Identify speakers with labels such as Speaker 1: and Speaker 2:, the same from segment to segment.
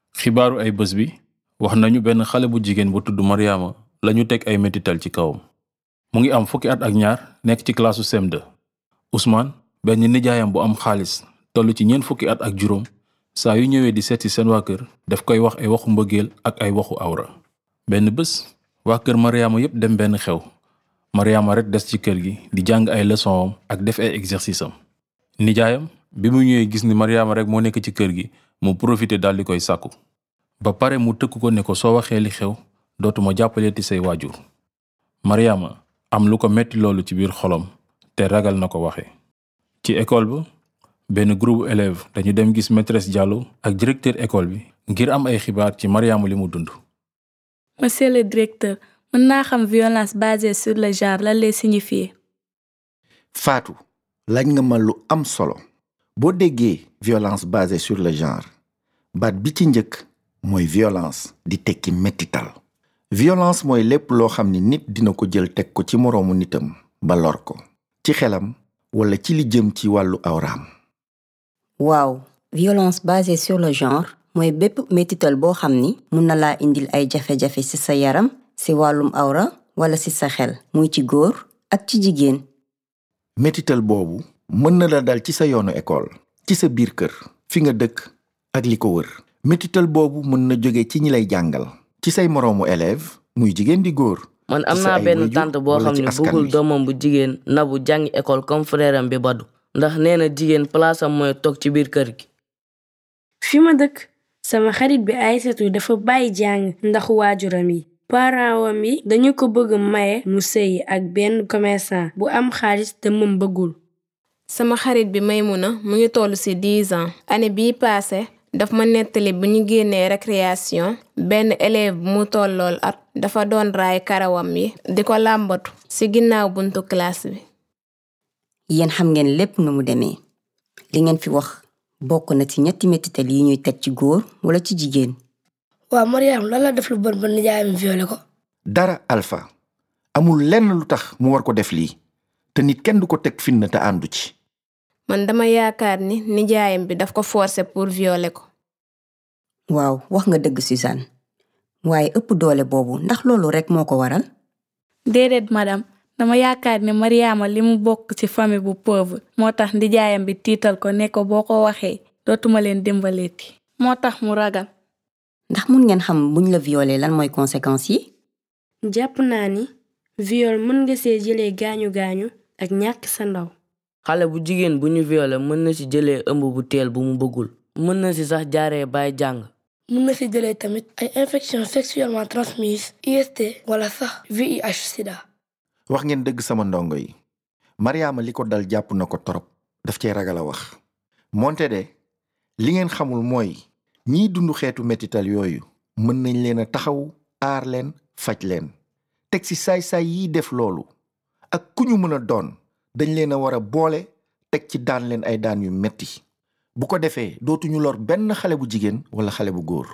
Speaker 1: xibaaru ay bés bi wax nañu benn xale bu jigéen bu tudd Mariama lañu teg ay metital ci kawam mu ngi am fukki at ak ñaar nekk ci classe CM2 Ousmane benn nijaayam bu am xaalis toll ci ñeent fukki at ak juróom saa yu ñëwee di seet si seen waa kër daf koy wax ay waxu mbëggeel ak ay waxu awra benn bés waa kër Mariama yépp dem benn xew Mariama rek des ci kër gi di jàng ay leçon am ak def ay exercice am nijaayam bi mu ñëwee gis ni Mariama rek moo nekk ci kër gi mu profité daal di koy sàkku ba pare mu tëkk ko ne ko soo waxee li xew dootuma jàppaleeti say waajur Mariama am lu ko metti loolu ci biir xolam te ragal na ko waxe ci école ba benn groupe élève dañu dem gis maîtresse Diallo ak directeur école bi ngir am ay xibaar ci Mariama li mu dund
Speaker 2: monsieur le directeur mën naa xam violence basée sur le genre lan lay signifier
Speaker 3: Fatou laaj nga ma lu am solo boo déggee violence basée sur le genre baat bi ci njëkk mooy violence di tekki mettital violence mooy lépp loo xam ni nit dina ko jël teg ko ci moroomu nitam ba lor ko ci xelam wala ci li jëm ci wàllu awraam
Speaker 4: waaw violence basée sur le genre mooy bépp métital boo xam ni mun na laa indil ay jafe-jafe ci sa yaram ci wàllum awra wala ci sa xel muy ci góor ak ci jigéen
Speaker 3: mettital boobu mën na la dal ci sa yoonu école ci sa biir kër fi nga dëkk ak li ko wër mettital boobu mën na jóge ci ñi lay jàngal ci say moroomu élève muy jigéen di góor
Speaker 5: man am
Speaker 3: ci sa
Speaker 5: naa
Speaker 3: ay
Speaker 5: benn
Speaker 3: waajur
Speaker 5: tante boo
Speaker 3: wala
Speaker 5: xam
Speaker 3: ci
Speaker 5: ne
Speaker 3: askan
Speaker 5: bëggul
Speaker 3: wi.
Speaker 5: doomam bu jigéen na bu jàngi école comme frère am bi badu ndax nee na jigéen place am mooy toog ci biir kër gi
Speaker 6: fi ma dëkk sama xarit bi Aysatu dafa bàyyi jàng ndax waajuram yi parents wam yi dañu ko bëgg maye mu sëyi ak benn commerçant bu am xaalis te moom bëggul
Speaker 7: sama xarit bi Maymuna mu ngi toll ci 10 ans année bii passé daf ma nettali bu ñu génnee récréation benn élève bu mu tollool at dafa doon raay karawam yi di ko làmbatu ci ginnaaw buntu classe bi
Speaker 4: yéen xam ngeen lépp nu mu demee li ngeen fi wax bokk na ci ñetti métital yi ñuy teg ci góor wala ci jigéen
Speaker 8: waaw Mariam lan la def lu bon ba nijaayam violé ko
Speaker 3: dara alpha amul lenn lu tax mu war ko def lii te nit kenn du ko teg finna te àndu ci
Speaker 7: man dama yaakaar ni nijaayam bi daf ko forcer pour violer ko
Speaker 4: waaw wax nga dëgg Suzanne waaye ëpp doole boobu ndax loolu rekk moo ko waral
Speaker 2: déedéet madame dama yaakaar ne Mariama li mu bokk ci famille bu pauvre moo tax ndijaayam bi tiital ko ne ko boo ko waxee dootuma leen dimbaleeti moo tax mu ragal
Speaker 4: ndax mun ngeen xam buñ la violé lan mooy conséquences yi
Speaker 6: jàpp naa ni viol mën nga see jëlee gaañu gaañu ak ñàkk sa ndaw
Speaker 5: xale bu jigéen bu ñu violé mën na ci jëlee ëmb bu teel bu mu bëggul mën na ci sax jaaree bàyyi jàng
Speaker 8: mun na si jëlee tamit ay infection sexuellement transmise IST wala sax VIH sida
Speaker 3: wax ngeen dëgg sama ndongo yi Mariama li ko dal jàpp na ko torop daf cee ragal a wax moonte de li ngeen xamul mooy ñiy dund xeetu mettital yooyu mën nañ leen a taxaw aar leen faj leen teg ci saay-saay yiy def loolu ak ku ñu mën a doon dañ leen a war a boole teg ci daan leen ay daan yu metti bu ko defee dootuñu lor benn xale bu jigéen wala xale bu góor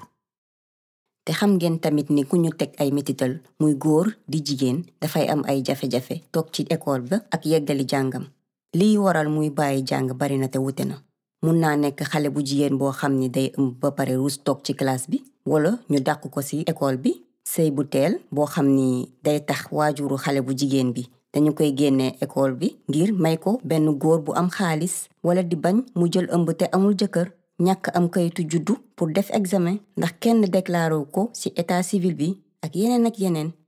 Speaker 4: te xam ngeen tamit ni ku ñu teg ay métital muy góor di jigéen dafay am ay jafe-jafe toog ci école ba ak yeggali jàngam liy waral muy bàyyi jàng bari na te wute na mun naa nekk xale bu jigéen boo xam ni day ëmb ba pare ruus toog ci classe bi wala ñu dàq ko ci école bi sëy bu teel boo xam ni day tax waajuru xale bu jigéen bi dañu koy génnee école bi ngir may ko benn góor bu am xaalis wala di bañ mu jël ëmb te amul jëkkër ñàkk am kayitu juddu pour def examen ndax kenn déclaré wu ko ci état civil bi ak yeneen ak yeneen